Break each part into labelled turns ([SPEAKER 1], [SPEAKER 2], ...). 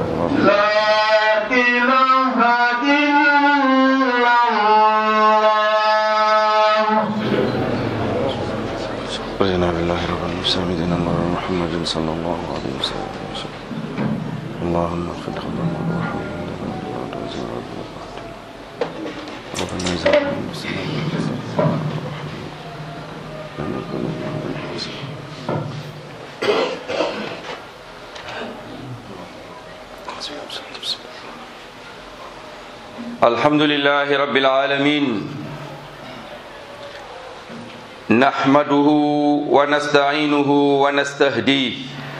[SPEAKER 1] الله
[SPEAKER 2] لا إله إلا الله
[SPEAKER 1] رضينا بالله رب المسلمين دين الله محمد صلى الله عليه وسلم اللهم اغفر لنا وارحمنا ربنا يزال المسلمين
[SPEAKER 3] الحمد لله رب العالمين نحمده ونستعينه ونستهديه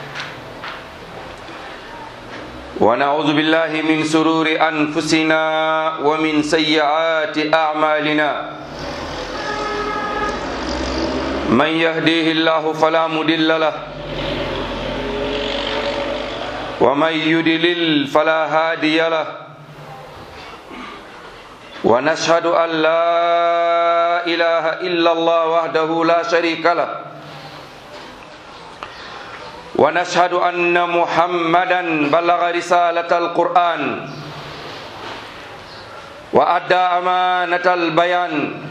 [SPEAKER 3] ونعوذ بالله من سرور أنفسنا ومن سيئات أعمالنا من يهديه الله فلا مضل له ومن يضلل فلا هادي له ونشهد أن لا إله إلا الله وحده لا شريك له ونشهد أن محمدا بلغ رسالة القرآن وأدى أمانة البيان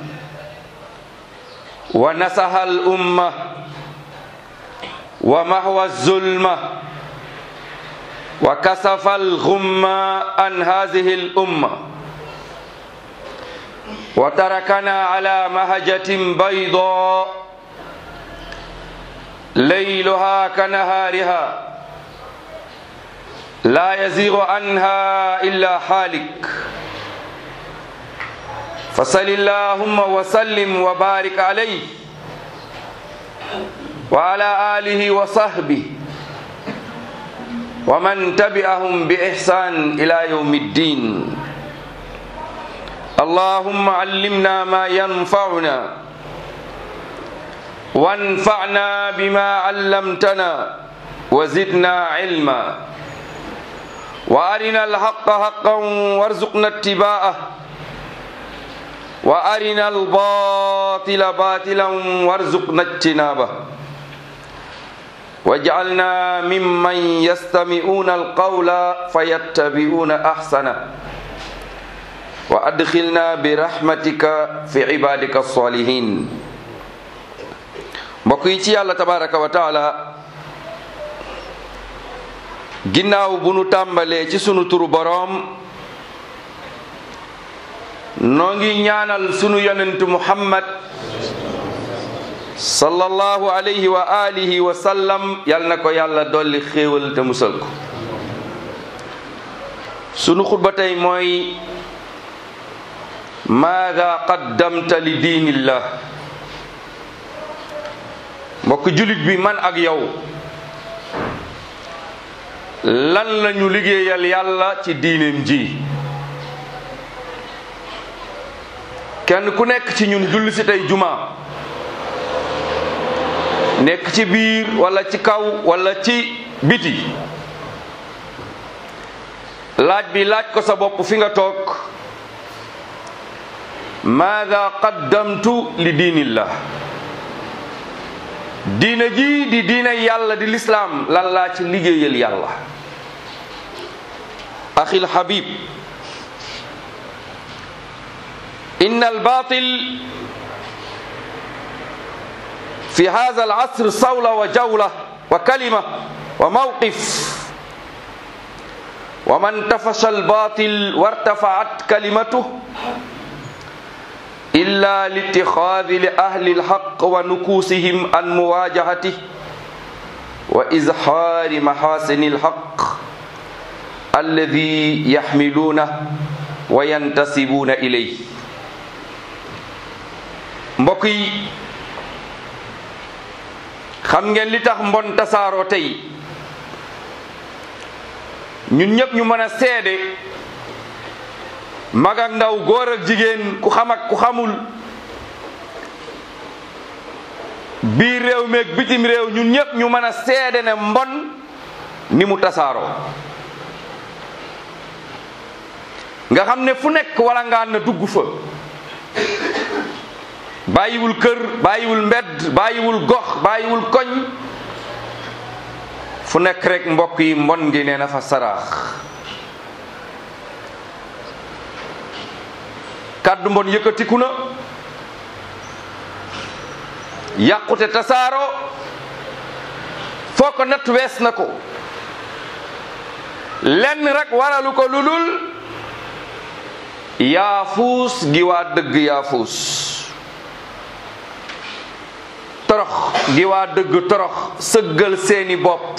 [SPEAKER 3] ونصح الأمة ومحو الظلمة وكسف الغمة عن هذه الأمة وتركنا على مهجة بيضاء ليلها كنهارها لا يزيغ عنها إلا حالك فصل اللهم وسلم وبارك عليه وعلى آله وصحبه ومن تبعهم بإحسان إلى يوم الدين اللهم علمنا ما ينفعنا وانفعنا بما علمتنا وزدنا علما وارنا الحق حقا وارزقنا اتباعه وارنا الباطل باطلا وارزقنا اجتنابه واجعلنا ممن يستمعون القول فيتبعون احسنه وأدخلنا برحمتك في عبادك الصالحين mbokk yi ci yàlla tabaraka wa taala ginnaaw bu nu tàmbalee ci sunu turu boroom noo ngi ñaanal sunu yonent muhammad sallallahu alayhi wa alihi wa sallam yal na ko yàlla dolli xéewal te musal ko sunu xutba tey mooy maada qaddamta li diinillah mbokk julit bi man ak yow lan lañu liggéeyal yàlla ci diineem ji kenn ku nekk ci ñun julli si tey juma nekk ci biir wala ci kaw wala ci biti laaj bi laaj ko sa bopp fi nga toog maada qaddamtu li diinillah diina ji di diina yàlla di lislaam lan laa ci liggéeyal yàlla axil habib inna albatil fi hada alasr sawla wa jawla wa kalima wa mawqif wa man tafasha albatil wartafaat kalimatuh إلا لاتخاذ لأهل الحق ونكوسهم عن مواجهته وإزحار محاسن الحق الذي يحملونه وينتسبون إليه mbokk yi xam ngeen li tax mbon tasaaroo tey ñun ñëpp ñu mën a seede mag ak ndaw góor ak jigéen ku xam ak ku xamul biir réew meeg bitim réew ñun ñëpp ñu mën a seede ne mbon ni mu tasaaroo nga xam ne fu nekk wala ngaan na dugg fa bàyyiwul kër bàyyiwul mbedd bàyyiwul gox bàyyiwul koñ fu fu nekk rek mbokk yi mbon gi nee na fa saraax kàddu mbon yëkkatiku na yàqute tasaaro foo ko natt wees na ko lenn rek waralu ko lulul yaafuus gi waa dëgg yaafuus torox gi waa dëgg torox sëggal seeni bopp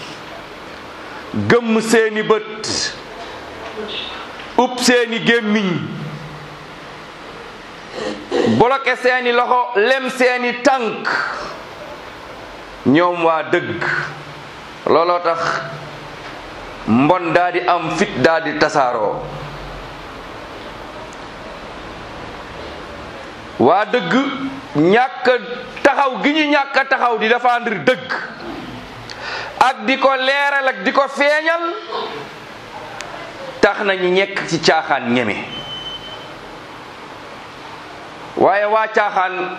[SPEAKER 3] gëmm seeni bët upp seeni gémmiñ bloqué seeni loxo lem seeni tànk ñoom waa dëgg looloo tax mbon daa di am fit daa di tasaaroo waa dëgg ñàkk taxaw gi ñu ñàkk taxaw di défendre dëgg ak di ko leeral ak di ko feeñal tax nañu ñekk ci caaxaan ñeme waaye waa caaxaan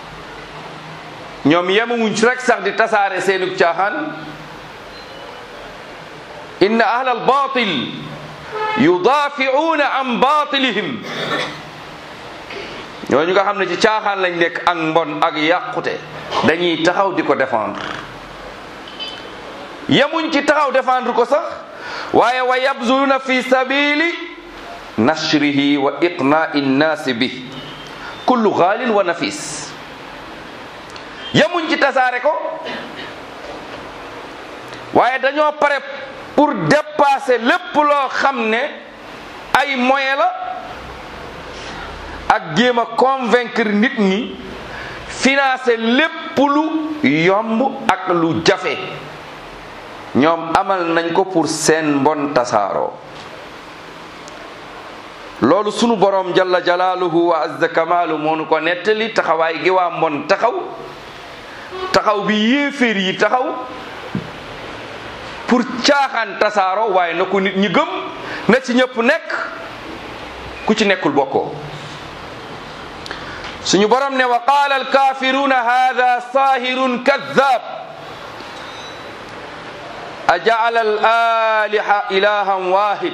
[SPEAKER 3] ñoom yemuwuñ ci rek sax di tasaare seenug caaxaan inna ahla albatil yudaafiuuna an batilihim ñooñu nga xam ne ci caaxaan lañ nekk ak mbon ak yàqute dañuy taxaw di ko défendre yemuñ ci taxaw défendre ko sax waaye wa yabzuluna fi sabili nashrihi wa iqnaai nnaasi bi kullu xaalin wa nafis yemuñ ci tasaare ko waaye dañoo pare pour dépasser lépp loo xam ne ay moyen la ak jéem a convaincre nit ñi financer lépp lu yomb ak lu jafe ñoom amal nañ ko pour seen mbon tasaaroo loolu sunu borom jalla jalaaluhu wa azza kamaalu moo nu ko nettali taxawaay gi waa mbon taxaw taxaw bi yéeféer yi taxaw pour caaxaan tasaaroo waaye na ko nit ñi gëm na ci ñëpp nekk ku ci nekkul bokkoo suñu borom ne wa qaala alkaafiruuna hada saahirun kaddaab ajacala alaliha ilahan wahid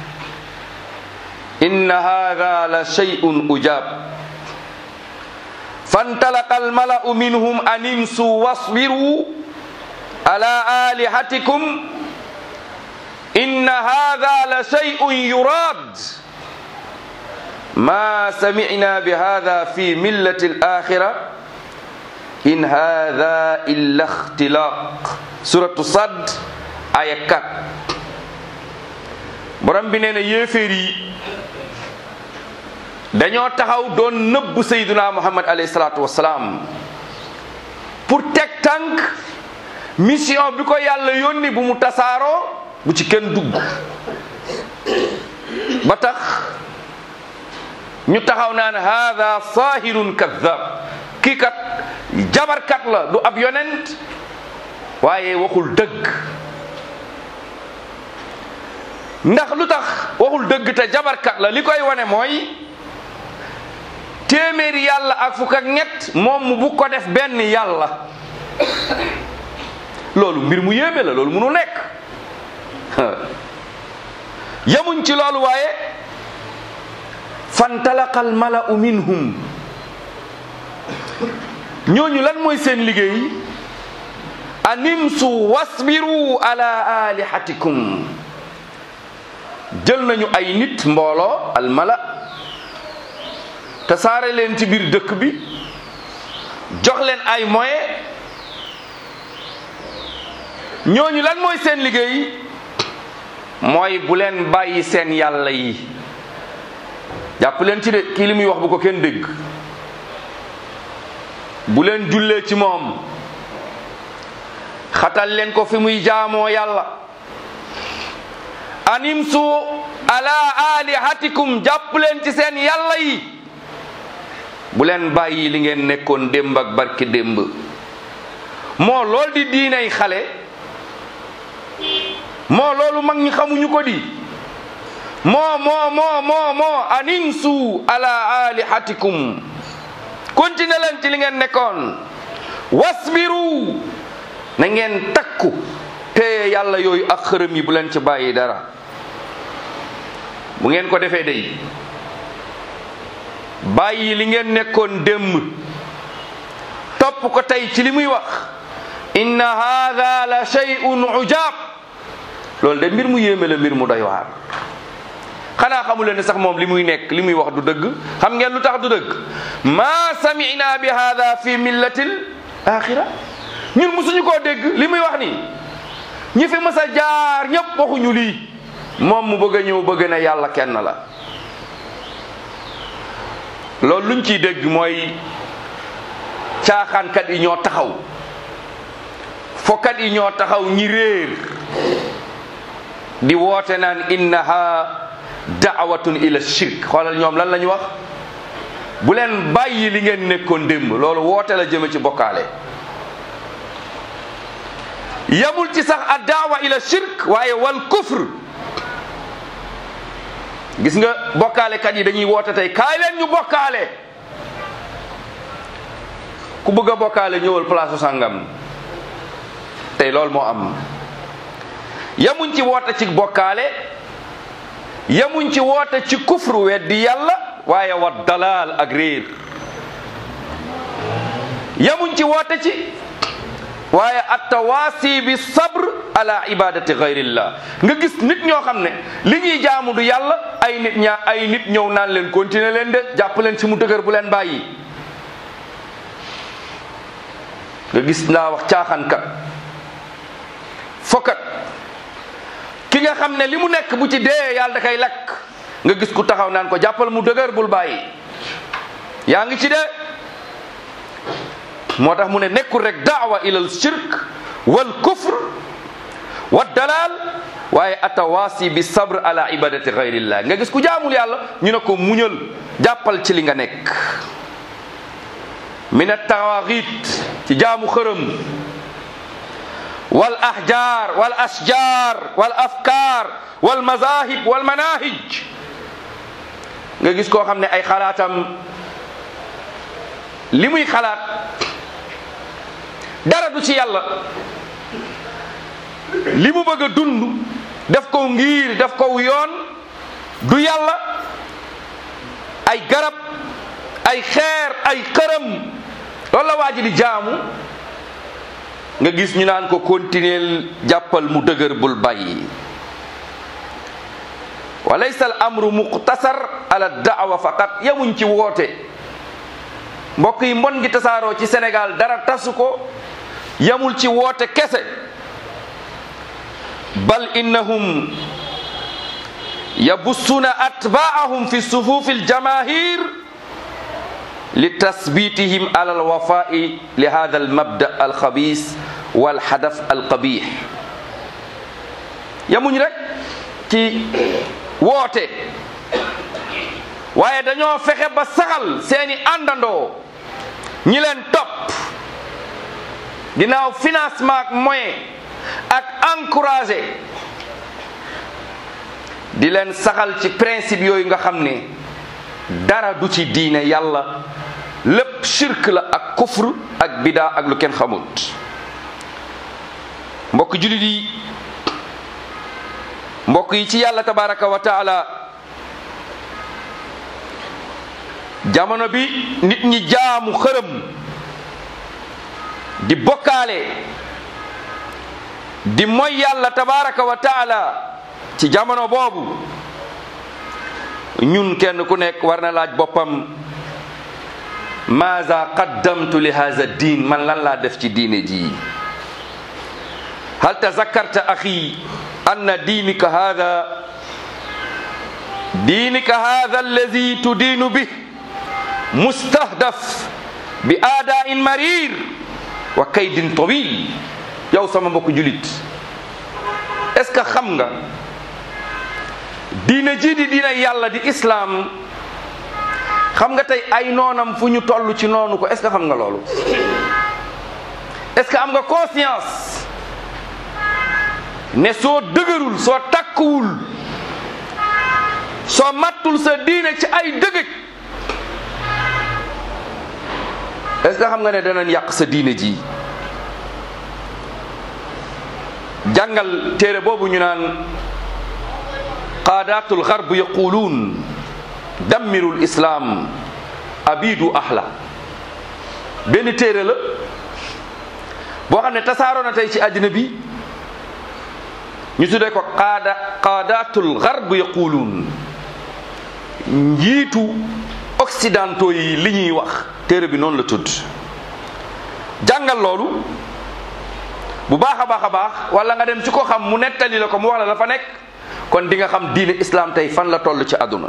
[SPEAKER 3] inna hada la shay'un ujab فانطلق الملأ منهم أن امسوا واصبروا على آلهتكم إن هذا لشيء يراد ما سمعنا بهذا في ملة الآخرة إن هذا إلا اختلاق سورة الصد آية 4 borom bi nee na yéeféer yi dañoo taxaw doon nëbb sayduna muhammad alayhi salaatu wasalaam pour teg tànk mission bi ko yàlla yónni bu mu tasaaroo bu ci kenn dugg ba tax ñu taxaw naan hada sahirun kadab kii kat jabarkat la du ab yonent waaye waxul dëgg ndax lu tax waxul dëgg te jabarkat la li koy wane mooy téeméeri yàlla ak fukk ak ñett moom mu bu ko def benn yàlla loolu mbir mu yéeme la loolu munu nekk yemuñ ci loolu waaye fantalaqa al mala'u minhum ñooñu lan mooy seen liggéey animsu wasbiru ala alihatikum jël nañu ay nit mbooloo al mala te saare leen ci biir dëkk bi jox leen ay moyens ñooñu lan mooy seen liggéey mooy bu leen bàyyi seen yàlla yi jàpp leen ci de kii li muy wax bu ko kenn dégg bu leen jullee ci moom xatal leen ko fi muy jaamoo yàlla animsu ala alihatikum jàpp leen ci seen yàlla yi bu leen bàyyi li ngeen nekkoon démb ak barki démb moo lool di diinay xale moo loolu mag ñi xamuñu ko di moo moo moo moo moo animsu ala alihatikum continué leen ci li ngeen nekkoon wasbiru na ngeen takku téye yàlla yooyu ak xërëm yi bu leen ci bàyyi dara bu ngeen ko defee day bàyyi li ngeen nekkoon démb topp ko tey ci li muy wax inna hada la shay'un ujaab loolu de mbir mu yéeme la mbir mu doy waar xanaa xamu leen ne sax moom li muy nekk li muy wax du dëgg xam ngeen lu tax du dëgg maa samina bi hada fi millatil axira ñun musuñu koo dégg li muy wax nii ñi fi mës a jaar ñëpp waxuñu lii moom mu bëgg a ñëw bëgg na yàlla kenn la loolu luñ ciy dégg mooy caaxaankat yi ñoo taxaw fokkat yi ñoo taxaw ñi réer di woote naan innaha daawatun ila shirk xoolal ñoom lan la ñu wax bu leen bàyyi li ngeen nekkoon démb loolu woote la jëme ci bokkaale yamul ci sax a daawa ila shirk waaye wal kufr gis nga bokkaalekat yi dañuy woote tey kaay leen ñu bokkaale ku bëgg a bokkaale ñëwal place sàngam tey loolu moo am yamuñ ci woote ci bokkaale yamuñ ci woote ci kufru weddi yàlla waaye wa dalaal ak réer yamuñ ci woote ci waaye attawaasi bi sabr ala ibadati gayrillah nga gis nit ñoo xam ne li ñuy jaamu du yàlla ay nit ñaa ay nit ñëw naan leen continuer leen de jàpp leen ci mu dëgër bu leen bàyyi nga gis naa wax caaxaankat fokkat ki nga xam ne li mu nekk bu ci dee yàlla da koy lakk nga gis ku taxaw naan ko jàppal mu dëgër bul bàyyi yaa ngi ci dee moo tax mu ne nekkul rek daawa ilal shirk wal kufr wa dalal waaye atawaasi bi sabr ala ibadati gayrillah nga gis ku jaamul yàlla ñu ne ko muñal jàppal ci li nga nekk min attawaaxit ci jaamu xërëm wal ahjar wal asjar wal afkar wal mazahib wal manahij nga gis koo xam ne ay xalaatam li muy xalaat dara du ci yàlla li mu bëgg a dund def ko ngir def ko yoon du yàlla ay garab ay xeer ay xërëm loolu la waa ji di jaamu nga gis ñu naan ko continuer jàppal mu dëgër bul bàyyi wa laysa al amru muqtasar ala daawa faqat yamuñ ci woote mbokk yi mbon gi tasaaroo ci Sénégal dara tasu ko yamul ci woote kese bal innahum yabussuna atbaahum fi sufufi aljamahir li tasbitihim ala alwafai li hada almabda alxabis walhadaf alqabih yamuñ rek ci woote waaye dañoo fexe ba saxal seeni àndandoo ñi leen topp ginnaaw financement ak moyen ak encouragé di leen saxal ci principe yooyu nga xam ne dara du ci diine yàlla lépp shirk la ak kufr ak bidaa ak lu kenn xamut mbokk julit yi mbokk yi ci yàlla tabaraka wa taala jamono bi nit ñi jaamu xërëm di bokkaale di moy yàlla tabaraka wa taala ci jamono boobu ñun kenn ku nekk war na laaj boppam maaza qaddamtu li haza diin man lan laa def ci diine ji hal tazakkarta axi anna diinika hada diinika hada allazi tudiinu bih mustahdaf bi aadain marir wa kaydin tawil yow sama mbokk julit est-ce que xam nga diine ji di diine yàlla di islaam xam nga tey ay noonam fu ñu toll ci noonu ko est-ce que xam nga loolu est-ce que am nga conscience ne soo dëgërul soo takkuwul soo mattul sa diine ci ay dëgëj est-ce que xam nga ne danañ yàq sa diine ji jàngal téere boobu ñu naan qaadatul garb yaquluun dammirul islam abidu ahla benn téere la boo xam ne tasaaroo na tey ci àddina bi ñu tuddee ko qaada qaadatul garb yaquluun njiitu occidentaux yi li ñuy wax téere bi noonu la tudd jàngal loolu bu baax a baax a baax wala nga dem ci ko xam mu nettali la ko mu wax la la fa nekk kon di nga xam diine islam tey fan la toll ci àdduna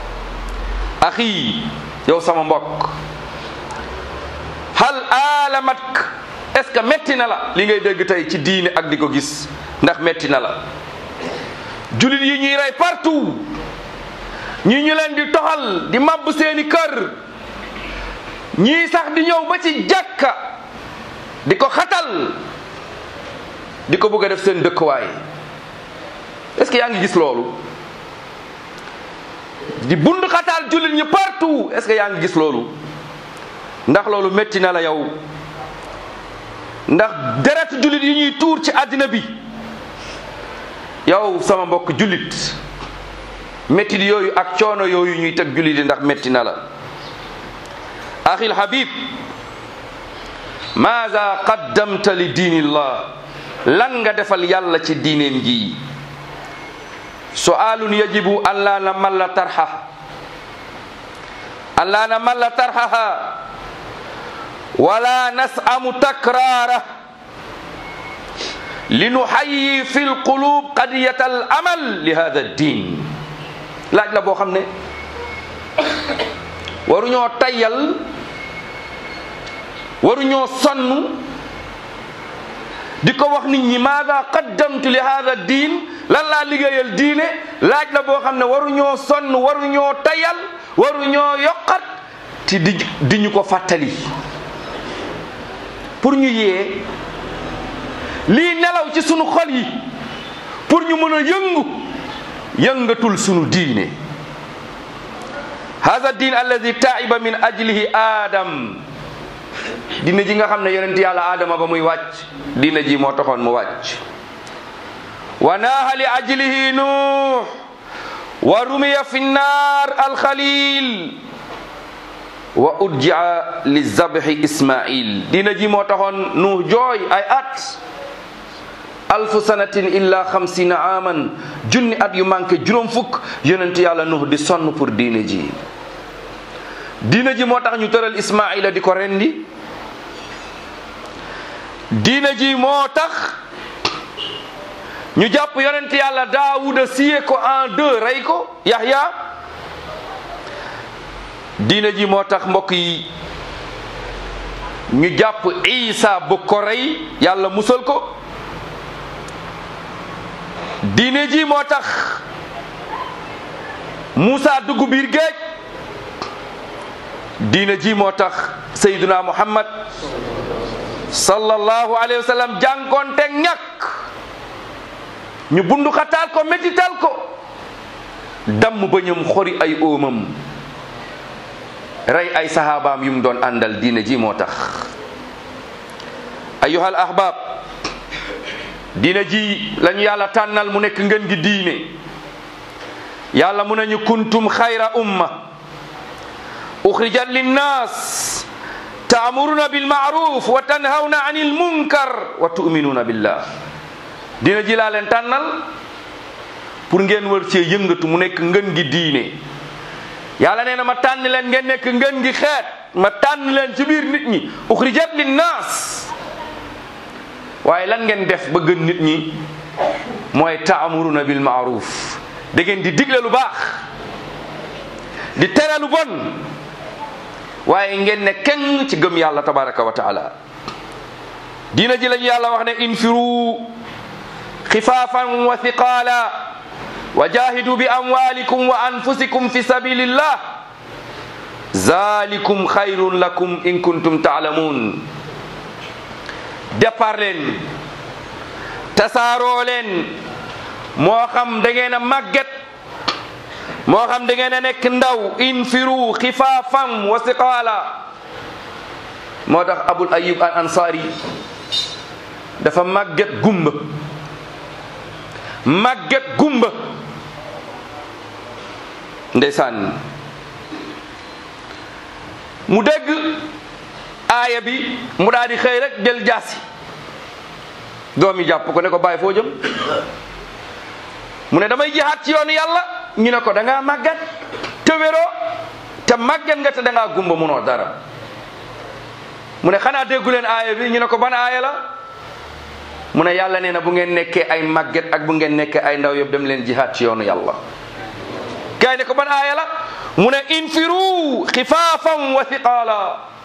[SPEAKER 3] axi yow sama mbokk hal alamak est-ce que metti na la li ngay dégg tey ci diine ak di ko gis ndax metti na la julit yi ñuy rey partout ñii ñu leen di toxal di màbb seeni kër ñii sax di ñëw ba ci jàkka di ko xatal di ko bëgg a def seen dëkkuwaay est-ce que yaa ngi gis loolu di bund xatal jullit ñi partout est-ce que yaa ngi gis loolu ndax loolu métti na la yow ndax deret jullit yi ñuy tuur ci àddina bi yow sama mbokk jullit métti yooyu ak coono yooyu ñuy teg jullit yi ndax métti na la axil habib maada qaddamta li diinillah lan nga defal yàlla ci diineen ji su'aalun yajibu an laa namalla tarha an laa namalla tarhaha wala nasamu takraara linuxayyi fi lqulub qadiyata al amal li hada ddin laaj la boo xam ne waruñoo tayyal waruñoo sonn di ko wax nit ñi maada qaddamtu li hada diin lan laa liggéeyal diine laaj la boo xam ne waruñoo sonn waruñoo tayal waruñoo yokkat ti di di ñu ko fàttali pour ñu yee lii nelaw ci sunu xol yi pour ñu mën a yëngu yëngatul sunu diine hada diin alladi taiba min ajlihi adam diine ji nga xam ne yonent yàlla aadama ba muy wàcc diine ji moo taxoon mu wàcc wa naaha li ajlihi nuux wa rumiya fi nnaar alxalil wa udjia li zabhi ismail diine ji moo taxoon nuux jooy ay at alfu sanatin illa xamsina aman junni at yu manqué juróom fukk yonent yàlla nuux di sonn pour diine ji diine ji moo tax ñu tëral ismaila di ko rendi diine ji moo tax ñu jàpp yonent yàlla daawuda siye ko en deux rey ko yahya diine ji moo tax mbokk yi ñu jàpp isa bu ko rey yàlla musal ko diine ji moo tax Moussa dugg biir géej diine ji moo tax Seydina Muhammad sallallahu alayhi wa sallam jànkoonte ñàkk ñu bundu xataal ko métital ko damm bëñam xori ay óomam rey ay sahabaam yu mu doon àndal diine ji moo tax ayyuhal ahbab diine ji lañu yàlla tànnal mu nekk ngeen gi diine yàlla mu nañu kuntum xayra umma uxrijat linnas taamuruna bilmaaruf wa tanhawna anil munkar wa tuminuna billah diine ji laa leen tànnal pour ngeen wër cee yëngatu mu nekk ngeen gi diine yàlla nee na ma tànn leen ngeen nekk ngeen gi xeet ma tànn leen ci biir nit ñi uxrijat linnas waaye lan ngeen def ba gën nit ñi mooy taamuruna bil maaruf da ngeen di digle lu baax di tere lu bon waaye ngeen ne kenn ci gëm yàlla tabaraka wa taala diina ji lañu yàlla wax ne infiru xifaafan wa thiqaala wa jahidu bi amwalikum wa anfusikum fi sabilillah zalikum xayrun lakum in kuntum taalamuun départ leen tasaaroo leen moo xam da ngeen a màgget moo xam da ngeen a nekk ndaw infiru xifaafam wa siqaala moo tax abul ayub al ansari dafa màgget gumba màgget gumba ndeysaan mu dégg aaya bi mu daal di xëy rek jël jaasi doom yi jàpp ko ne ko bàyyi foo jëm mu ne damay jihaat ci yoonu yàlla ñu ne ko da ngaa màggat te wéroo te màggat nga te da ngaa gumba munoo dara mu ne xanaa déggu leen aaya bi ñu ne ko ban aaya la mu ne yàlla nee na bu ngeen nekkee ay màgget ak bu ngeen nekkee ay ndaw yëpp dem leen jihaat ci yoonu yàlla gaay ne ko ban aaya la mu ne infiru xifaafan wa thiqaala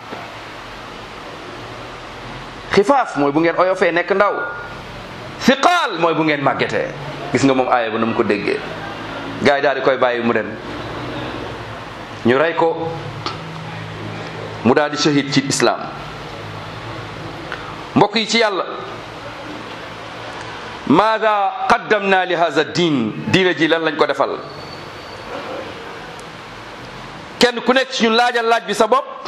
[SPEAKER 3] xifaaf mooy bu ngeen oyofee nekk ndaw thiqaal mooy bu ngeen màggetee gis nga moom aaya ba na mu ko déggee gaay daal di koy bàyyi mu dem ñu rey ko mu daal di shahid ci islaam mbokk yi ci yàlla maada qaddamna li hada diin diina ji lan lañ ko defal kenn ku nekk ci ñun laajal laaj bi sa bopp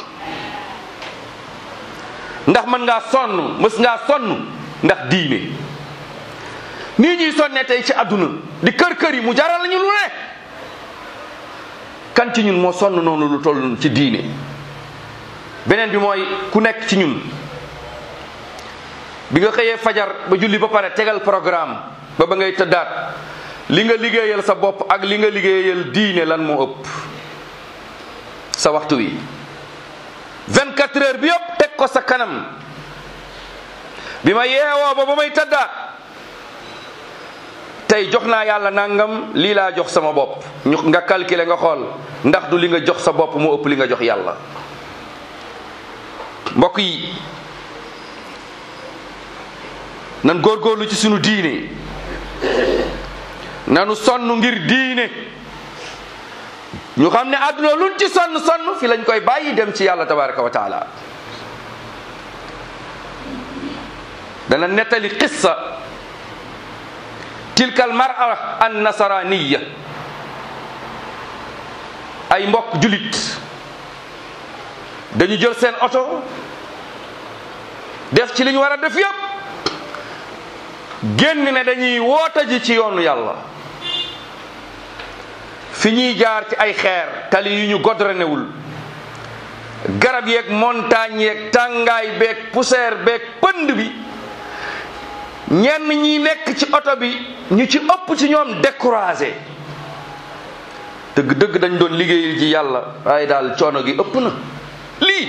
[SPEAKER 3] ndax mën ngaa sonn mës ngaa sonn ndax diine nii ñuy sonne tey ci àdduna di kër kër yi mu jaral lañu lu ne kan ci ñun moo sonn noonu lu toll ci diine beneen bi mooy ku nekk ci ñun bi nga xëyee fajar ba julli ba pare tegal programme ba ba ngay tëddaat li nga liggéeyal sa bopp ak li nga liggéeyal diine lan moo ëpp sa waxtu wi 24 heures bi yëpp teg ko sa kanam bi ma yeewoo ba ba may tëddaat tey jox naa yàlla nangam lii laa jox sama bopp ñu nga calculer nga xool ndax du li nga jox sa bopp moo ëpp li nga jox yàlla mbokk yi nan góorgóorlu ci sunu diine nanu sonn ngir diine ñu xam ne àdduna luñ ci sonn sonn fi lañ koy bàyyi dem ci yàlla tabaraka wa taala dana nettali qissa tilka almara an nasaraniya ay mbokk julit dañu jël seen oto def ci li ñu war a def yëpp génn ne dañuy woota ji ci yoonu yàlla fi ñuy jaar ci ay xeer tali yu ñu godrenewul garab yeeg montagne yeeg tàngaay beeg poussière beeg pënd bi ñenn ñi nekk ci oto bi ñu ci ëpp ci ñoom découragé dëgg dëgg dañ doon liggéey ji yàlla waaye daal coono gi ëpp na lii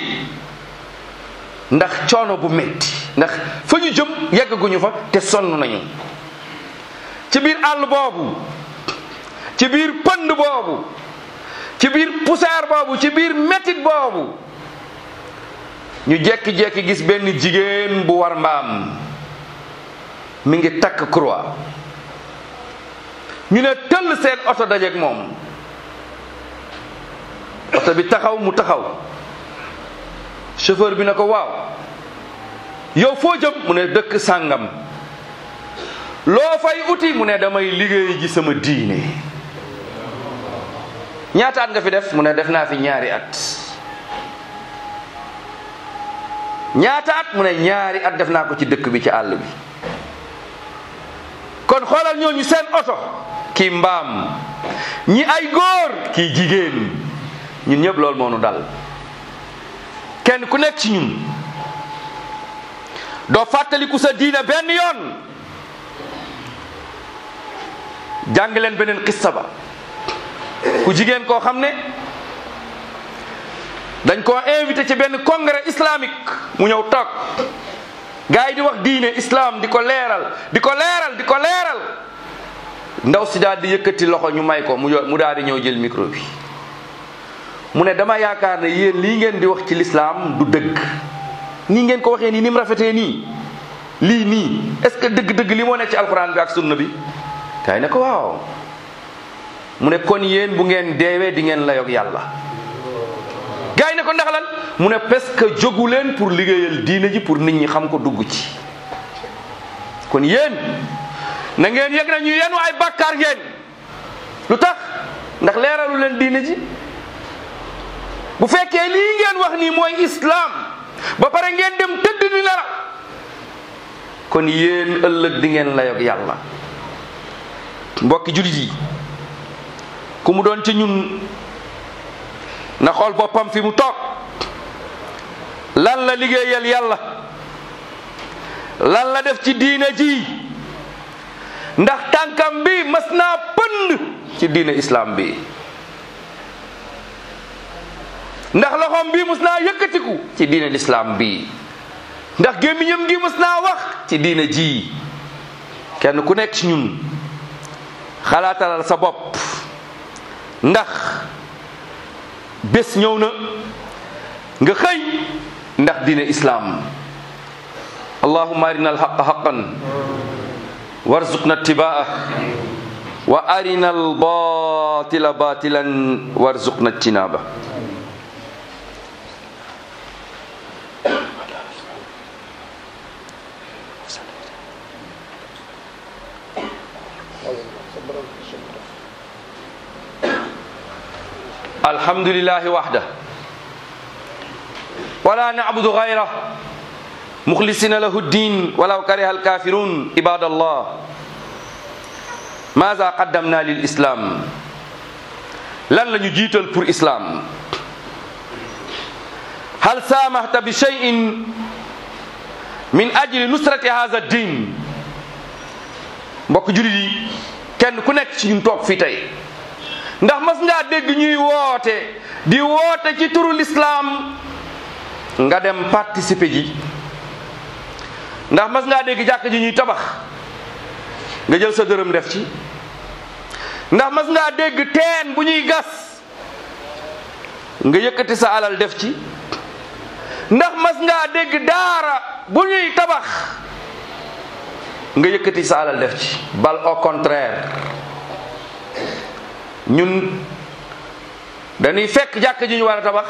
[SPEAKER 3] ndax coono bu metti ndax fa ñu jëm yeggaguñu fa te sonn nañu ci biir àll boobu ci biir pënd boobu ci biir poussière boobu ci biir mettit boobu ñu jekki-jekki gis benn jigéen bu war mbaam mi ngi takk croix ñu ne tëll seen oto dajeeg moom oto bi taxaw mu taxaw chauffeur bi ne ko waaw yow foo jëm mu ne dëkk sàngam loo fay uti mu ne damay liggéey ji sama diine ñaata at nga fi def mu ne def naa fi ñaari at ñaata at mu ne ñaari at def naa ko ci dëkk bi ci àll bi kon xoolal ñooñu seen oto kii mbaam ñi ay góor kii jigéen ñun ñëpp loolu moo nu dal kenn ku nekk ci ñun doo fàttaliku sa diine benn yoon jàng leen beneen xissa ba ku jigéen koo xam ne dañ koo invité ci benn congrès islamique mu ñëw toog gars yi di wax diine islam di ko leeral di ko leeral di ko leeral ndaw si daal di yëkkati loxo ñu may ko mu mu daal di ñëw jël micro bi mu ne dama yaakaar ne yéen lii ngeen di wax ci lislaam du dëgg nii ngeen ko waxee nii ni mu rafetee nii lii nii est-ce que dëgg-dëgg li moo nekk ci alquran bi ak sunna bi kay ne ko waaw mu ne kon yéen bu ngeen deewee di ngeen layoog yàlla gars yi ne ko ndax lan mu ne parce que jógu leen pour liggéeyal diine ji pour nit ñi xam ko dugg ci kon yéen na ngeen yëg na ñu yenu ay bàkkaar ngeen lu tax ndax leeralu leen diine ji bu fekkee lii ngeen wax nii mooy islam ba pare ngeen dem tëdd di nelaw kon yéen ëllëg di ngeen layoog yàlla mbokki julit yi ku mu doon ci ñun na xool boppam fi mu toog lan la liggéeyal yàlla lan la def ci diina ji ndax tànkam bi mas naa pënd ci diina islam bi ndax loxoom bi mas naa yëkkatiku ci diina islam bi ndax gémmiñam gi mas naa wax ci diina ji kenn ku nekk ci ñun xalaatalal sa bopp ndax bés ñëw na nga xëy ndax diine islaam allahumma arina alhaqa haqan warzuqna ittibaa wa arina albatila batilan warzuqna ijtinaba الحمد لله وحده ولا نعبد غيره مخلصين له الدين ولو كره الكافرون عباد الله ماذا قدمنا للإسلام لن لن يجيتل pour إسلام هل سامحت بشيء من أجل نصرة هذا الدين mbokk julit yi kenn ku nekk ci ñun toog fii tey ndax mas ngaa dégg ñuy woote di woote ci turu lislaam nga dem participer ji ndax mas ngaa dégg jàkk ji ñuy tabax nga jël sa dërëm def ci ndax mas ngaa dégg teen bu ñuy gas nga yëkkati sa alal def ci ndax mas ngaa dégg daara bu ñuy tabax nga yëkkati sa alal def ci bal au contraire ñun dañuy fekk jàkk ji ñu war a tabax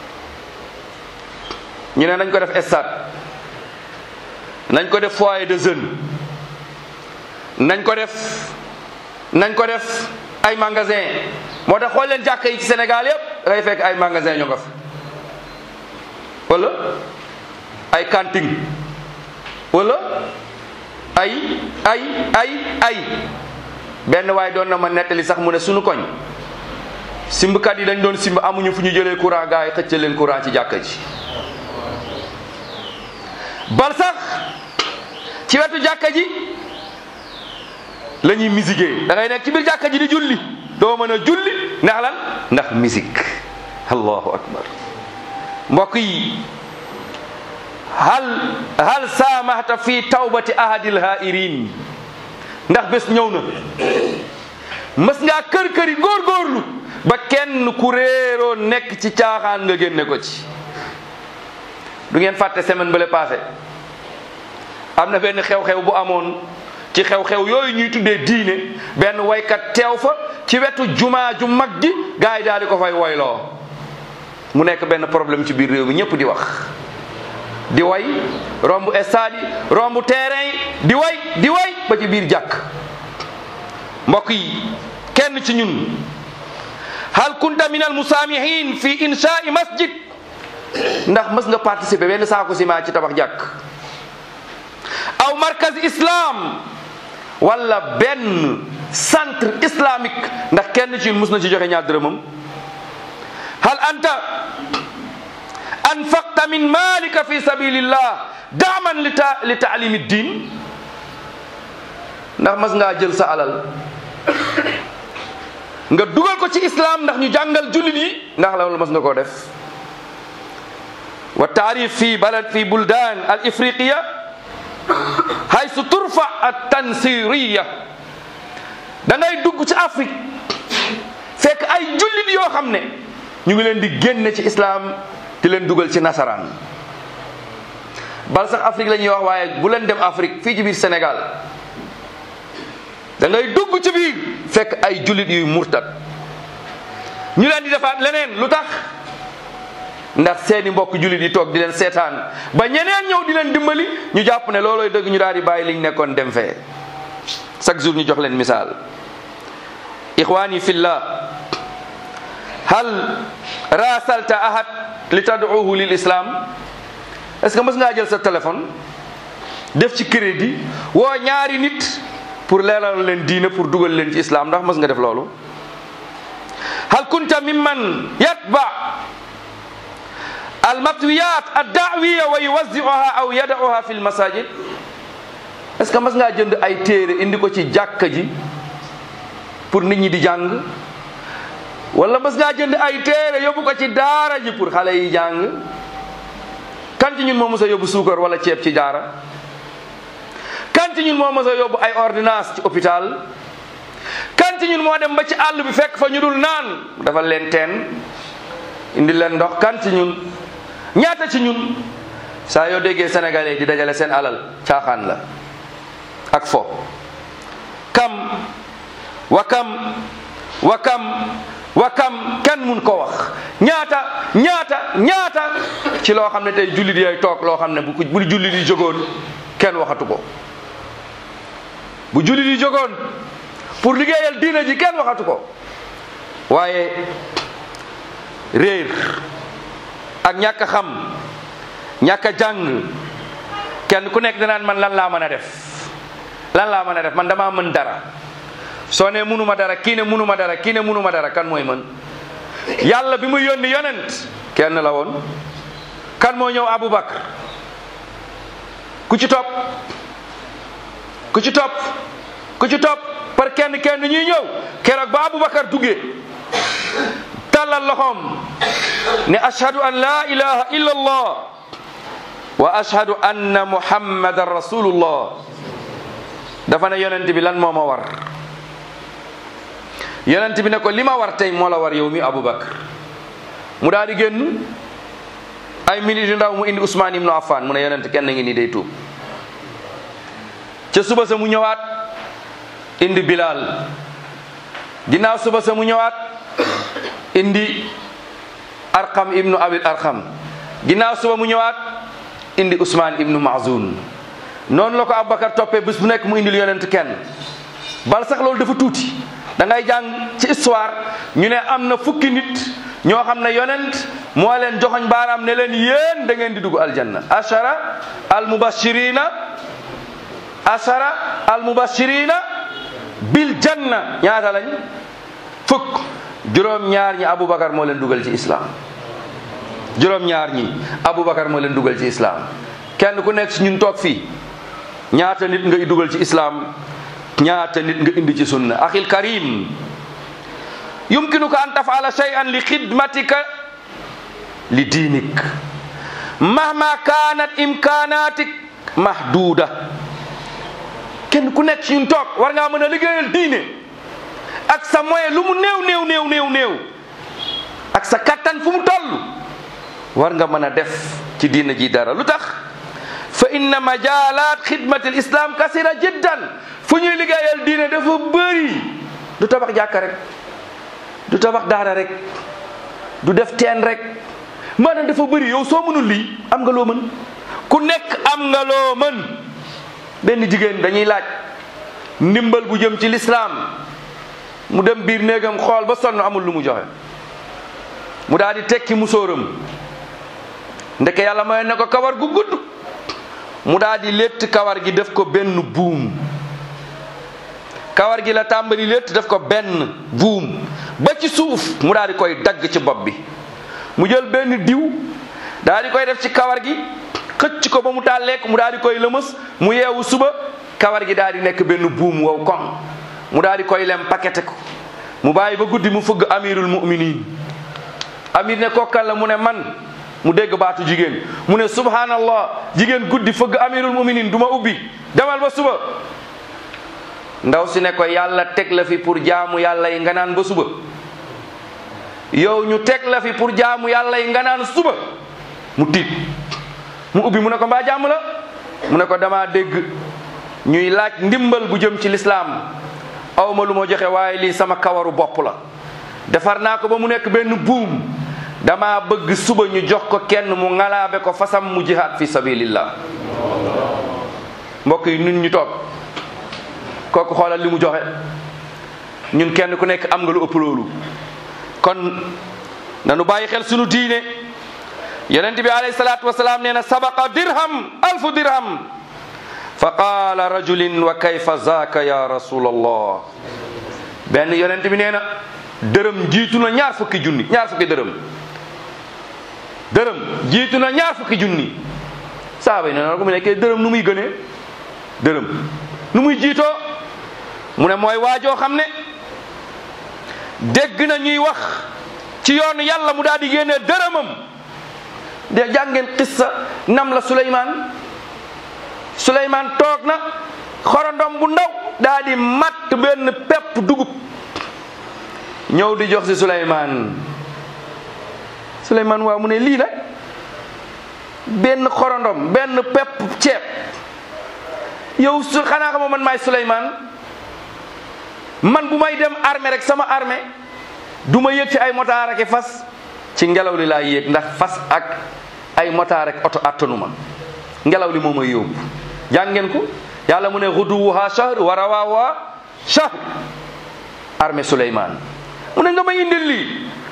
[SPEAKER 3] ñu ne nañ ko def stade nañ ko def foyer de jeunes nañ ko def nañ ko def ay magasin moo tax xool leen jàkk yi ci Sénégal yépp ngay fekk ay magasin ñu nga fa wala ay cantine wala ay ay ay ay benn waaye doon na ma nettali sax mu ne sunu koñ simbkat yi dañ doon simb amuñu fu ñu jëlee courant gaa yi xëccal leen courant ci jàkka ji bal sax ci wetu jàkka ji la ñuy musique da ngay nekk ci biir jàkka ji di julli doo mën a julli ndax lan ndax musique allahu akbar mbokk yi hal hal saamahta fi tawbati ahadil hairin ndax bés ñëw na mës ngaa kër këri góorgóorlu ba kenn ku réeroo nekk ci caaxaan nga génne ko ci du ngeen fàtte semaine bële passé am na benn xew-xew bu amoon ci xew-xew yooyu ñuy tuddee diine benn waykat teew fa ci wetu jumaa ju mag ji gars yi daal di ko fay woyloo mu nekk benn problème ci biir réew mi ñëpp di wax di way romb stade yi romb terrain yi di way di way ba ci biir jàkk mbokk yi kenn ci ñun hal kunta min al musaamihin fi insha'i masjid ndax mës nga participer benn saako ciment ci tabax jàkk aw markaz islam wala benn centre islamique ndax kenn ci ñun mës na ci joxe ñaar dërëmam hal anta anfaqta min malika fi sabilillah daaman li ta li taalimi diin ndax mas ngaa jël sa alal nga dugal ko ci islam ndax ñu jàngal jullit yi ndax loolu mas nga koo def wa taarif fi balad fi buldan al ifriqiya haysu turfa at tansiriya da ngay dugg ci Afrique fekk ay jullit yoo xam ne ñu ngi leen di génne ci islam di leen dugal ci nasaraan bal sax Afrique la ñuy wax waaye bu leen dem Afrique fii ci biir Sénégal da ngay dugg ci biir fekk ay jullit yuy murtad ñu leen di defaat leneen lu tax ndax seeni mbokk jullit yi toog di leen seetaan ba ñeneen ñëw di leen dimbali ñu jàpp ne loolooy dëgg ñu daal di bàyyi liñ nekkoon dem fee chaque jour ñu jox leen misaal ixwaani fillah hal rasalta ahad li tad'uhu lil islam est ce que mës ngaa jël sa téléphone def ci crédit woo ñaari nit pour pour leeral leen diine pour dugal leen ci islam ndax mas nga def loolu hal kunta mimman yatba almatwiyat addaawiya wa yuwaziuha aw yadauha fi lmasajid est ce que mas ngaa jënd ay téere indi ko ci jàkka ji pour nit ñi di jàng wala mas ngaa jënd ay téere yóbbu ko ci daara ji pour xale yi jàng kan ci ñun moo mës a yóbbu suukar wala ceeb ci daara kan ci ñun moo mës a yóbbu ay ordonnance ci hôpital kan ci ñun moo dem ba ci àll bi fekk fa ñu dul naan dafa leen teen indi leen ndox kan ci ñun ñaata ci ñun saa yoo déggee sénégalais di dajale seen alal caaxaan la ak fo kam wa kam wa kam wa kam kenn mun ko wax ñaata ñaata ñaata ci loo xam ne tey jullit yay toog loo xam ne bu ko bu jullit yi jógoon kenn waxatu ko bu jullit yi jógoon pour liggéeyal diina ji kenn waxatu ko waaye réer ak ñàkk a xam ñàkk a jàng kenn ku nekk danaan man lan laa mën a def lan laa mën a def man damaa mën dara soo ne munuma dara kii ne munuma dara kii ne munuma dara kan mooy mën yàlla bi mu yónni yonent kenn la woon kan moo ñëw Aboubacar ku ci topp ku ci topp ku ci topp par kenn kenn ñuy ñëw keroog ba Aboubacar duggee tàllal loxoom ne ashhadu an la ilaha illa allah wa ashhadu anna muhammadan rasulullah dafa ne yonent bi lan moo ma war yonent bi ne ko li ma war tey moo la war yow mi Aboubacar mu daal di génn ay minutes yu ndaw mu indi Ousmane ibnu Affan mu ne yonent kenn ngi nii day tuub ca suba sa mu ñëwaat indi Bilal ginnaaw suba sa mu ñëwaat indi Arqam ibnu Abil Arqam ginnaaw suba mu ñëwaat indi Ousmane ibnu Mazoun noonu la ko Aboubacar toppee bés bu nekk mu indil yonent kenn bal sax loolu dafa tuuti da ngay jàng ci histoire ñu ne am na fukki nit ñoo xam ne yonent moo leen joxoñ baaraam ne leen yéen da ngeen di dugg aljanna ashara al mubashirina ashara al mubashirina bil janna ñaata lañ fukk juróom-ñaar ñi Aboubacar moo leen dugal ci islam juróom-ñaar ñi Aboubacar moo leen dugal ci islam kenn ku nekk si ñun toog fii ñaata nit nga dugal ci islam ñaata nit nga indi ci sunna axil karim yumkinuka an tafala shay'an li xidmatika li diinik mahma kanat imkanatik mahduda kenn ku nekk ci ñun toog war ngaa mën a liggéeyal diine ak sa moyen lu mu néew néew néew néew néew ak sa kattan fu mu toll war nga mën a def ci diina ji dara lu tax fa inna majalat xidmati l islam kasira jiddan fu ñuy liggéeyal diine dafa bëri du tabax jàkka rek du tabax daara rek du def teen rek maanaam dafa bëri yow soo mënul lii am nga loo mën ku nekk am nga loo mën benn jigéen dañuy laaj ndimbal bu jëm ci lislaam mu dem biir néegam xool ba sonn amul lu mu joxe mu daal di tekki musóoram ndeke yàlla may ne ko kawar gu gudd mu daal di létt kawar gi def ko benn buum kawar gi la tàmbali létt def ko benn buum ba ci suuf mu daal di koy dagg ci bopp bi mu jël benn diw daal di koy def ci kawar gi xëcc ko ba mu tàlleek mu daal di koy lëmës mu yeewu suba kawar gi daal di nekk benn buum wow koŋ mu daal di koy lem pakete ko mu bàyyi ba guddi mu fëgg amirul muminin amir ne kokkal la mu ne man mu dégg baatu jigéen mu ne subhanallah jigéen guddi fëgg amirul muminin du ma ubbi demal ba suba ndaw si ne ko yàlla teg la fi pour jaamu yàlla yi nga naan ba suba yow ñu teg la fi pour jaamu yàlla yi nga naan suba mu tiit mu ubbi mu ne ko mbaa jàmm la mu ne ko dama dégg ñuy laaj ndimbal bu jëm ci lislaam awma lu ma joxe waaye lii sama kawaru bopp la defar naa ko ba mu nekk benn buum dama bëgg suba ñu jox ko kenn mu ngalaabe ko fasam mu jihaad fi sabilillah mbokk yi ñun ñu toog kooku xoolal li mu joxe ñun kenn ku nekk am nga lu ëpp loolu kon nanu bàyyi xel sunu diine yonent bi alayhi salaatu wasalaam nee na sabaqa dirham alfu dirham fa qaala rajulin wa kayfa zaaka ya rasul allah benn yonent bi nee na dërëm jiitu na ñaar fukki junni ñaar fukki dërëm dërëm jiitu na ñaar fukki junni saaba yi nee na ko mu nekkee dërëm nu muy gënee dërëm nu muy jiitoo mu ne mooy waajoo xam ne dégg na ñuy wax ci yoonu yàlla mu daal di génnee dërëmam de jàngeen qissa nam la Suleymaan Suleymaan toog na xorondom bu ndaw daal di matt benn pepp dugub ñëw di jox si Suleymaan Suleymaan waaw mu ne lii nag benn xorondom benn pepp ceeb yow su xanaa xamoo man maay Suleymaan man bu may dem armée rek sama armée du ma yëg ci ay motaar ak i fas ci ngelaw li laa yéeg ndax fas ak ay motaar ak oto attanuma ngelaw li moo may yóbbu jàngeen ko yàlla mu ne xuduwuha shahr wa rawaaha shahr armée Suleymaan mu ne nga may indil lii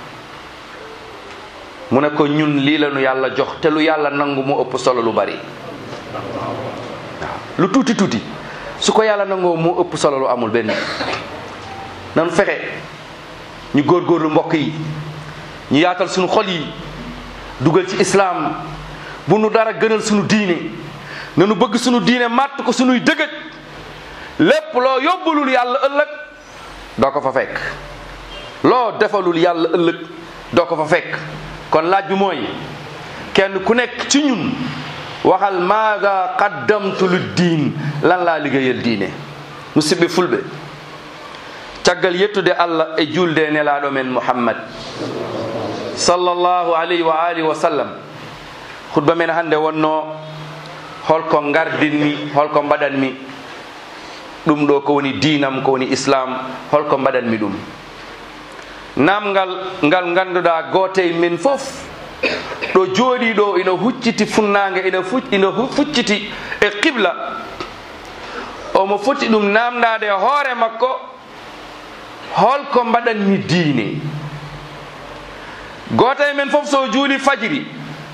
[SPEAKER 3] mu ne ko ñun lii la nu yàlla jox te lu yàlla nangu mu ëpp solo lu bari waaw lu tuuti tuuti su ko yàlla nangoo mu ëpp solo lu amul benn nanu fexe ñu góorgóorlu mbokk yi ñu yaatal suñu xol yi dugal ci islaam bu nu dara gënal suñu diine nanu bëgg suñu diine màtt ko suñuy dëgëj lépp loo yóbbulul yàlla ëllëg doo ko fa fekk loo defalul yàlla ëllëg doo ko fa fekk kon laaj bi mooy kenn ku nekk ci ñun waxal maada qaddamtu lu diin lan laa liggéeyal diine musidɓe fulɓe caggal yettude allah e julde nelaɗo men muhammad sallllahu alayhi wa alihi wa sallam hutba men hannde wonno holko gardinmi holko mbaɗanmi ɗum ɗo ko woni diinam ko woni islam holko mbaɗanmi ɗum namgal ngal ganduɗa goote men fof ɗo jooɗi ɗo ina hucciti funnage ina fu ina fucciti e qibla omo foti ɗum namdade e hoore makko holko mbaɗanmi diine goto e men fof so juuli fajiri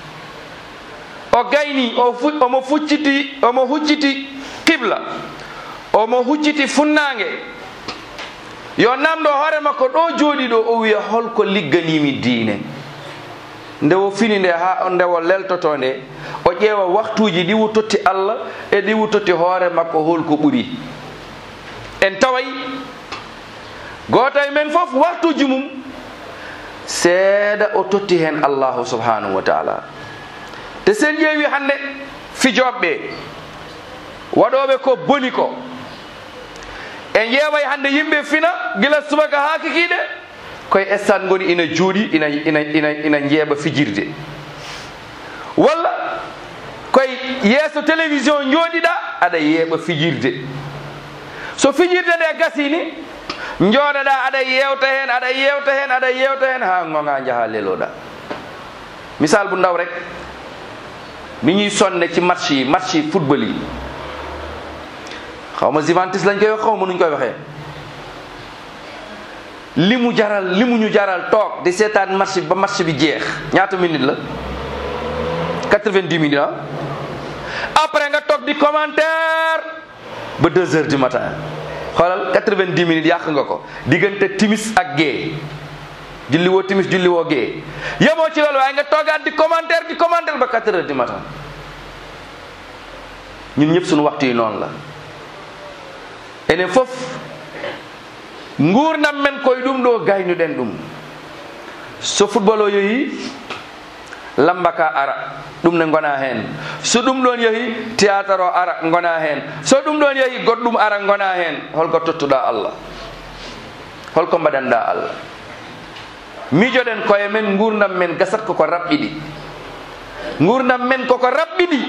[SPEAKER 3] o gayni o fu omo fucciti omo hucciti qibla omo hucciti funnage yo namdo hoore makko ɗo jooɗi ɗo o wiya holko ligganimi diine nde o fini nde ha nde o leltoto nde o ƴeewa waktuji ɗi wuttotti allah e ɗi wuttotti hoore makko holko ɓuri en taway goto e men fof waktuji mum seeɗa o totti hen allahu subhanahu wa taala te sen ƴeewi hande fijoɓɓe waɗoɓe ko boni ko en ƴeeway hande yimɓe fina gila subaka ha kikiɗe koye stade goni ina juuɗi ina ina ina ina jeeɓa fijirde walla koye yeeso télévision jooɗiɗa aɗa yeeɓa fijirde so fijirde nde gasini jooɗoɗa aɗa yewta hen aɗa yewta hen aɗa yewta hen ha gonga jaaha leloɗa misal bu ndaw rek mi ñuy sonne ci match yi match yi football yi xaw ma Juventus lañ koy wax xaw ma nuñ koy waxee li mu jaral li mu ñu jaral toog di seetaan match bi ba match bi jeex ñaata minute la 90 minutes ah après nga toog di commentaire ba 2 heures du matin xoolal 90 minutes yàq nga ko diggante timis ak gée julli woo timis julli woo gée yemoo ci loolu waaye nga toogaat di commentaire di commentaire ba 4 heures du matin ñun ñëpp suñu waxtu yi noonu la enen fof gurdam men koye ɗum ɗo gaynuɗen ɗum so football o yeehi lamba ka ara ɗum ne gona hen so ɗum ɗon yeehi théâtre o ara gona hen so ɗum ɗon yeehi goɗɗum ara gona hen holko tottuɗa allah holko mbaɗanɗa allah mijoɗen koye men gurdam men gasat koko raɓɓiɗi gurdam men koko raɓɓiɗi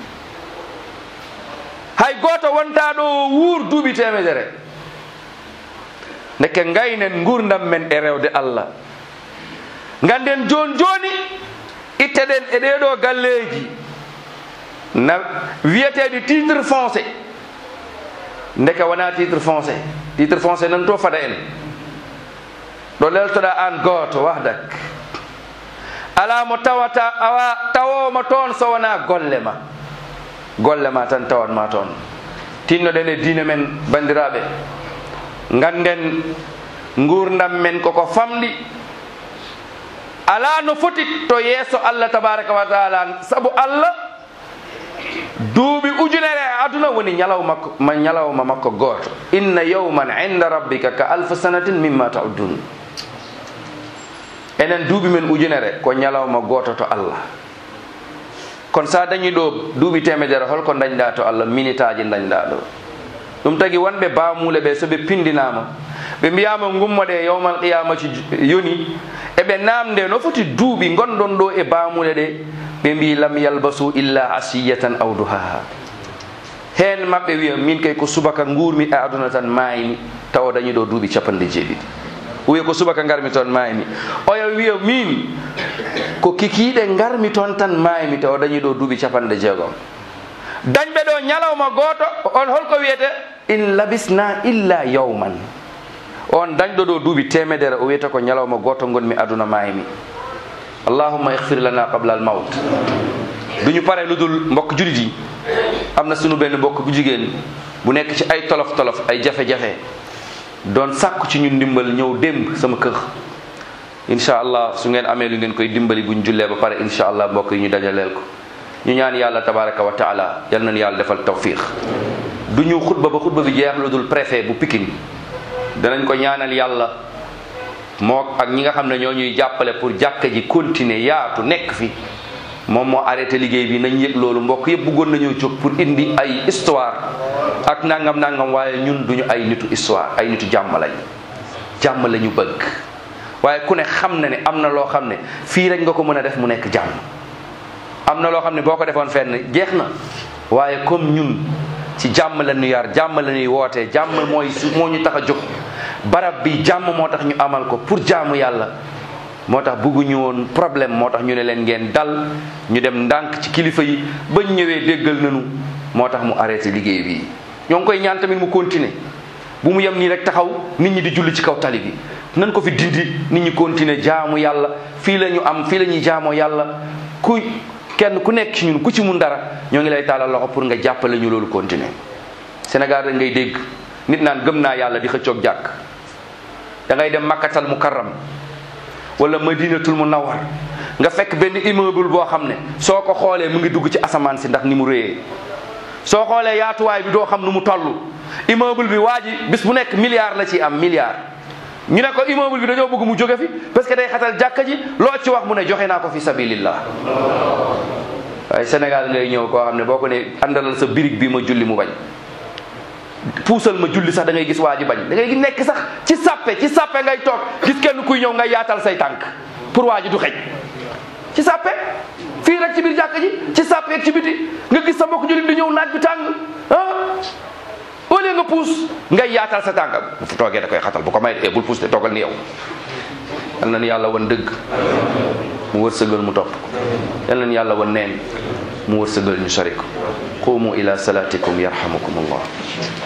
[SPEAKER 3] hay goto wonta ɗo wuur duuɓi temedere ndeke gaynen gurdam men e rewde allah ganden joni joni itteɗen e ɗeɗo galleji na wiyeteɗi titre foncé ndeke wona titre foncé titre foncé nan to fada en ɗo leltoɗa an goto wahdak ala mo tawata awa tawoma toon so wona golle ma golle ma tan tawatma toon tinnoɗen e diine men bandiraɓe ganden gurdam men koko famɗi ala no foti to yeeso allah tabaraka wa taala saabu allah duuɓi ujunere e aduna woni ñalawma ma ñalawma makko gooto inna yawman inda rabbika ka alfa sanatin mimma taudun enen duuɓi men ujunere ko ñalawma gooto to allah kono sa dañi ɗo duuɓi temedere holko dañɗa to allah minitaji dañɗa ɗo ɗum tagi wonɓe bamule ɓe so ɓe pindinama ɓe mbiyama gummoɗe yawmal qiyamati yoni eɓe namde no foti duuɓi gonɗon ɗo e bamule ɗe ɓe mbi lam yalbasu illa asiyatan aw duhaha hen mabɓe wiya min kay ko subaka gurmi e aduna tan maymi tawa dañi ɗo duuɓi capanɗe jeeɗiɗi wiya ko subaka garmi toon maymi oya wiya min ko kikiɗe garmi toon tan maymi tawa dañi ɗo duuɓi capanɗe jeegom dañɓe ɗo ñalawma goto on holko wiyete in labisna illa yawman on dañɗo ɗo duuɓi temedere o wiyata ko ñalawma goto gonmi aduna maymi allahumma ihfir lana qabla al maut duñu pare lu dul mbokk julit yi am na sunu benn mbokk bu jigéen bu nekk ci ay tolof tolof ay jafe-jafe doon sàkku ci ñun ndimbal ñëw démb sama kër incha allah su ngeen amee lu ngeen koy dimbali buñ jullee ba pare incha allah mbokk yi ñu dajaleel ko ñu ñaan yàlla tabaraka wa taala yal nañu yàlla defal tawfiq du ñu xutba ba xutba bi jeex lu dul préfet bu Pikine danañ ko ñaanal yàlla moo ak ñi nga xam ne ñoo ñuy jàppale pour jàkka ji continuer yaatu nekk fi moom moo arrêté liggéey bi nañ yëg loolu mbokk yëpp bëggoon nañoo jóg pour indi ay histoire ak nangam nangam waaye ñun duñu ay nitu histoire ay nitu jàmm lañ jàmm la ñu bëgg waaye ku ne xam na ne am na loo xam ne fii rek nga ko mën a def mu nekk jàmm am na loo xam ne boo ko defoon fenn jeex na waaye comme ñun ci jàmm la ñu yar jàmm la ñuy wootee jàmm mooy su moo ñu tax a jóg barab bi jàmm moo tax ñu amal ko pour jaamu yàlla moo tax bëgguñu woon problème moo tax ñu ne leen ngeen dal ñu dem ndànk ci kilifa yi bañ ñëwee déggal nañu moo tax mu arrêté liggéey bi ñoo ngi koy ñaan tamit mu continuer bu mu yem nii rek taxaw nit ñi di julli ci kaw tali bi nan ko fi dindi nit ñi continuer jaamu yàlla fii la ñu am fii la ñuy jaamoo yàlla ku kenn ku nekk ci ñun ku ci mun dara ñoo ngi lay taalal loxo pour nga jàppale ñu loolu continuer Sénégal rek ngay dégg nit naan gëm naa yàlla di xëccoog jàkk da ngay dem makkatal mukarram wala madinatul munawwar nga fekk benn immeuble boo xam ne soo ko xoolee mu ngi dugg ci asamaan si ndax ni mu réyee soo xoolee yaatuwaay bi doo xam nu mu toll immeuble bi waa ji bis bu nekk milliard la ciy am milliard ñu ne ko immeuble bi dañoo bëgg mu jóge fi parce que day xatal jàkka ji loo ci wax mu ne joxe naa ko fi sabilillah waaye Sénégal ngay ñëw koo xam ne boo ko ne àndalal sa birig bi ma julli mu bañ puusal ma julli sax da ngay gis waa ji bañ da ngay nekk sax ci sàppe ci sàppe ngay toog gis kenn kuy ñëw ngay yaatal say tànk pour waa ji du xej ci sàppe fii rek ci biir jàkka ji ci sàppe ak ci biti nga gis sa mbokk jullit di ñëw naaj bi tàng ah au lieu nga puus ngay yaatal sa tànk bu fu toogee da koy xatal bu ko may e bul puus de toogal ni yow yal na ni yàlla wan dëgg mu wërsëgal mu topp ko yal na ni yàlla wan neen mu wërsëgal ñu sori ko qumu ila salatikum yarhamukum allah